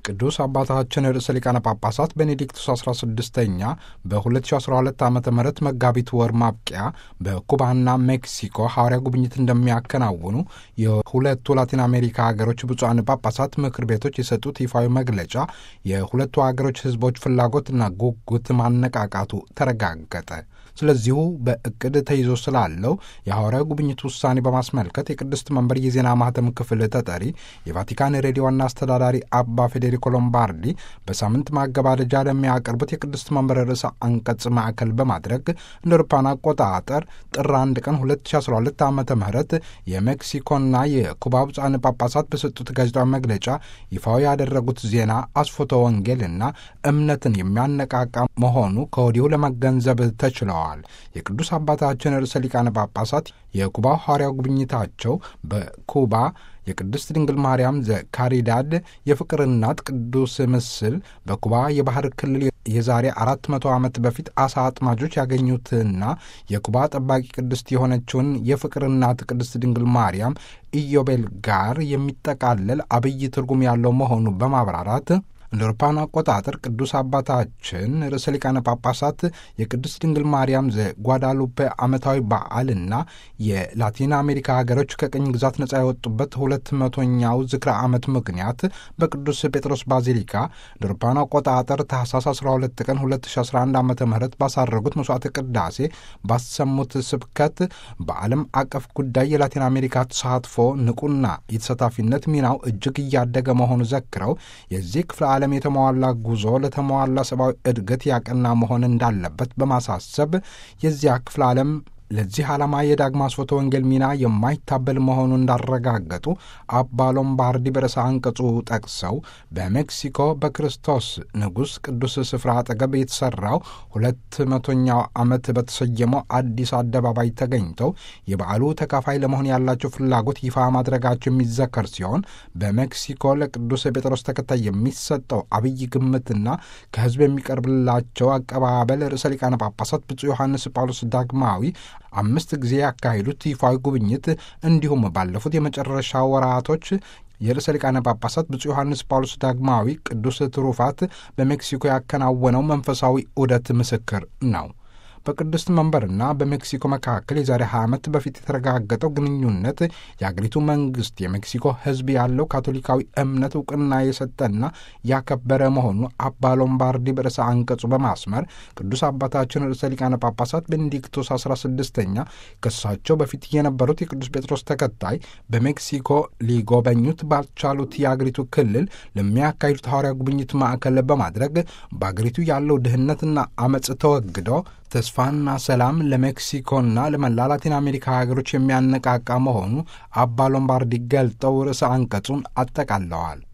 ቅዱስ አባታችን ርዕሰ ሊቃነ ጳጳሳት ቤኔዲክቱስ 16ኛ በ2012 ዓ ም መጋቢት ወር ማብቂያ በኩባና ሜክሲኮ ሐዋርያ ጉብኝት እንደሚያከናውኑ የሁለቱ ላቲን አሜሪካ ሀገሮች ብፁዓን ጳጳሳት ምክር ቤቶች የሰጡት ይፋዊ መግለጫ የሁለቱ ሀገሮች ሕዝቦች ፍላጎትና ጉጉት ማነቃቃቱ ተረጋገጠ። ስለዚሁ በእቅድ ተይዞ ስላለው የሐዋርያዊ ጉብኝት ውሳኔ በማስመልከት የቅድስት መንበር የዜና ማህተም ክፍል ተጠሪ የቫቲካን ሬዲዮ ዋና አስተዳዳሪ አባ ፌዴሪኮ ሎምባርዲ በሳምንት ማገባደጃ ለሚያቀርቡት የቅድስት መንበር ርዕሰ አንቀጽ ማዕከል በማድረግ እንደ አውሮፓውያን አቆጣጠር ጥር 1 ቀን 2012 ዓ ም የሜክሲኮና የኩባ ብፁዓን ጳጳሳት በሰጡት ጋዜጣዊ መግለጫ ይፋዊ ያደረጉት ዜና አስፎተ ወንጌልና እምነትን የሚያነቃቃ መሆኑ ከወዲሁ ለመገንዘብ ተችለዋል። የቅዱስ አባታችን ርዕሰ ሊቃነ ጳጳሳት የኩባ ሐዋርያው ጉብኝታቸው በኩባ የቅድስት ድንግል ማርያም ዘካሪዳድ የፍቅር እናት ቅዱስ ምስል በኩባ የባህር ክልል የዛሬ አራት መቶ ዓመት በፊት አሳ አጥማጆች ያገኙትና የኩባ ጠባቂ ቅድስት የሆነችውን የፍቅር እናት ቅድስት ድንግል ማርያም ኢዮቤል ጋር የሚጠቃለል አብይ ትርጉም ያለው መሆኑ በማብራራት እንደ አውሮፓውያን አቆጣጠር ቅዱስ አባታችን ርዕሰ ሊቃነ ጳጳሳት የቅድስት ድንግል ማርያም ዘጓዳሉፔ ዓመታዊ በዓልና የላቲን አሜሪካ ሀገሮች ከቅኝ ግዛት ነጻ የወጡበት ሁለት መቶኛው ዝክረ ዓመት ምክንያት በቅዱስ ጴጥሮስ ባዚሊካ እንደ አውሮፓውያን አቆጣጠር ታህሳስ 12 ቀን 2011 ዓ ም ባሳረጉት መስዋዕተ ቅዳሴ ባሰሙት ስብከት በዓለም አቀፍ ጉዳይ የላቲን አሜሪካ ተሳትፎ ንቁና የተሳታፊነት ሚናው እጅግ እያደገ መሆኑ ዘክረው የዚህ ክፍለ ዓለም የተሟላ ጉዞ ለተሟላ ሰብአዊ እድገት ያቀና መሆን እንዳለበት በማሳሰብ የዚያ ክፍለ ዓለም ለዚህ ዓላማ የዳግማ ስርወተ ወንጌል ሚና የማይታበል መሆኑን እንዳረጋገጡ አባ ሎምባርዲ በርዕሰ አንቀጹ ጠቅሰው በሜክሲኮ በክርስቶስ ንጉሥ ቅዱስ ስፍራ አጠገብ የተሠራው ሁለት መቶኛው ዓመት በተሰየመው አዲስ አደባባይ ተገኝተው የበዓሉ ተካፋይ ለመሆን ያላቸው ፍላጎት ይፋ ማድረጋቸው የሚዘከር ሲሆን በሜክሲኮ ለቅዱስ ጴጥሮስ ተከታይ የሚሰጠው አብይ ግምትና ከሕዝብ የሚቀርብላቸው አቀባበል ርዕሰ ሊቃነ ጳጳሳት ብፁዕ ዮሐንስ ጳውሎስ ዳግማዊ አምስት ጊዜ ያካሄዱት ይፋዊ ጉብኝት እንዲሁም ባለፉት የመጨረሻ ወራቶች የርዕሰ ሊቃነ ጳጳሳት ብፁዕ ዮሐንስ ጳውሎስ ዳግማዊ ቅዱስ ትሩፋት በሜክሲኮ ያከናወነው መንፈሳዊ ዑደት ምስክር ነው። በቅድስት መንበርና በሜክሲኮ መካከል የዛሬ 20 ዓመት በፊት የተረጋገጠው ግንኙነት የአገሪቱ መንግስት የሜክሲኮ ሕዝብ ያለው ካቶሊካዊ እምነት እውቅና የሰጠና ያከበረ መሆኑ አባ ሎምባርዲ በርዕሰ አንቀጹ በማስመር ቅዱስ አባታችን ርዕሰ ሊቃነ ጳጳሳት ቤኔዲክቶስ 16ኛ ከሳቸው በፊት የነበሩት የቅዱስ ጴጥሮስ ተከታይ በሜክሲኮ ሊጎበኙት ባልቻሉት የአገሪቱ ክልል ለሚያካሂዱት ሐዋርያ ጉብኝት ማዕከል በማድረግ በአገሪቱ ያለው ድህነትና አመፅ ተወግዶ ተስፋና ሰላም ለሜክሲኮና ለመላ ላቲን አሜሪካ ሀገሮች የሚያነቃቃ መሆኑ አባ ሎምባርዲ ገልጠው ርዕሰ አንቀጹን አጠቃለዋል።